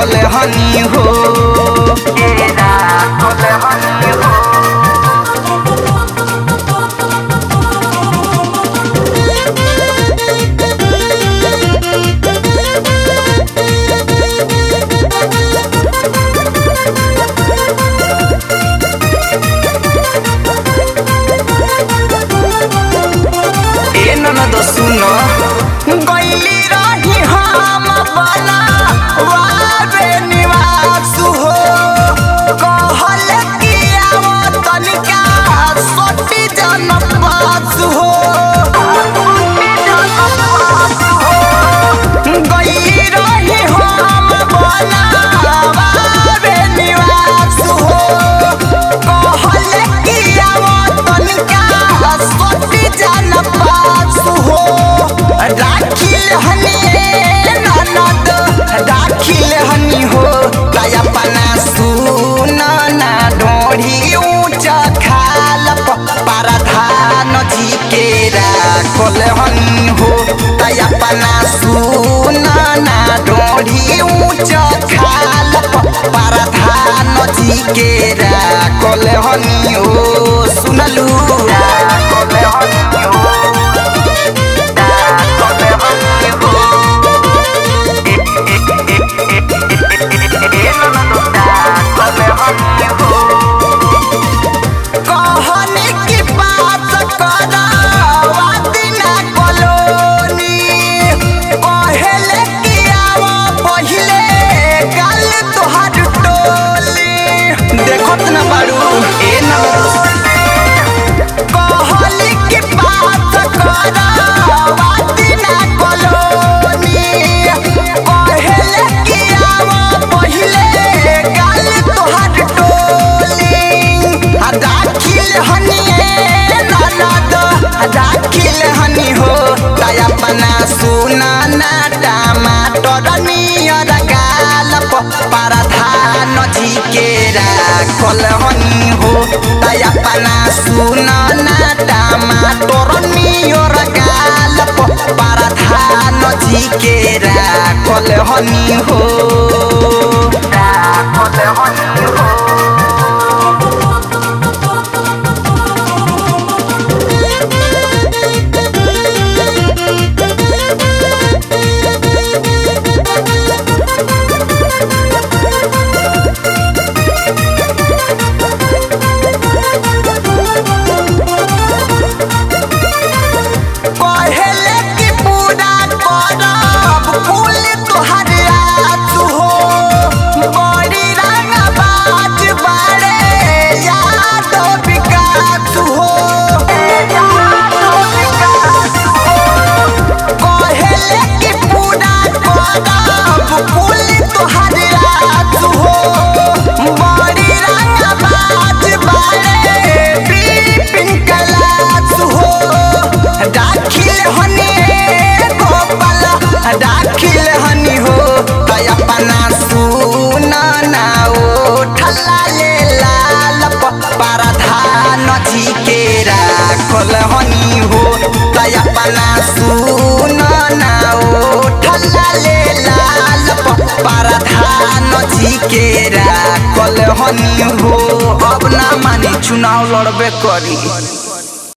राखल हनी हो के राखल हनी हो ए ननद सुन गईली रही हम बना वारे निवास हो कहल कि आव तनिका सोटी जन पास हो गईली रही हम बना वारे निवास हो कहल कि आव तनिका सोटी जन पास हो राखिल हनी ननद राखिल हनी हो दया पना सुन ना डोढ़ी ऊंच खाल पाराधान जी के राखल हनी हो दया पना सुन ना डोढ़ी ऊंच खाल पाराधान जी के राखल हनी हो सुनलू राखल हनी हो कहनी की बात करावा दिना कलोनी कहले कि आवा पहिले गल तोहर टोली देखत ना बाड़ू ए ना कहली की बात करावा दिना कलोनी कहले कि आवा पहिले गल तोहर टोली आ दाखिल हनी ए ननद आ दाखिल हनी हो दया पना सुना ना टमाटर नियर गाल पाराधान जी के राखल हनी हो दया पना सुना ना टमाटर नियर गाल पाराधान जी के राखल हनी हो राखल हनी हो कहले कि पूरा करब फूल तोहर आस हो बड़ी रंगबाज बारे याद विकास हो कहले कि पूरा करब फूल तोहर आस हो बड़ी रंगबाज बारे बिपिन कलास हो दाखिल हनी हे गोपाल दाखिल हनी हो दया पना सुन ना उठला ले लाल पाराधान जी के राखल हनी हो दया पना सुन ना उठला ले लाल पाराधान जी के राखल हनी हो अब ना मानी चुनाव लड़बे करी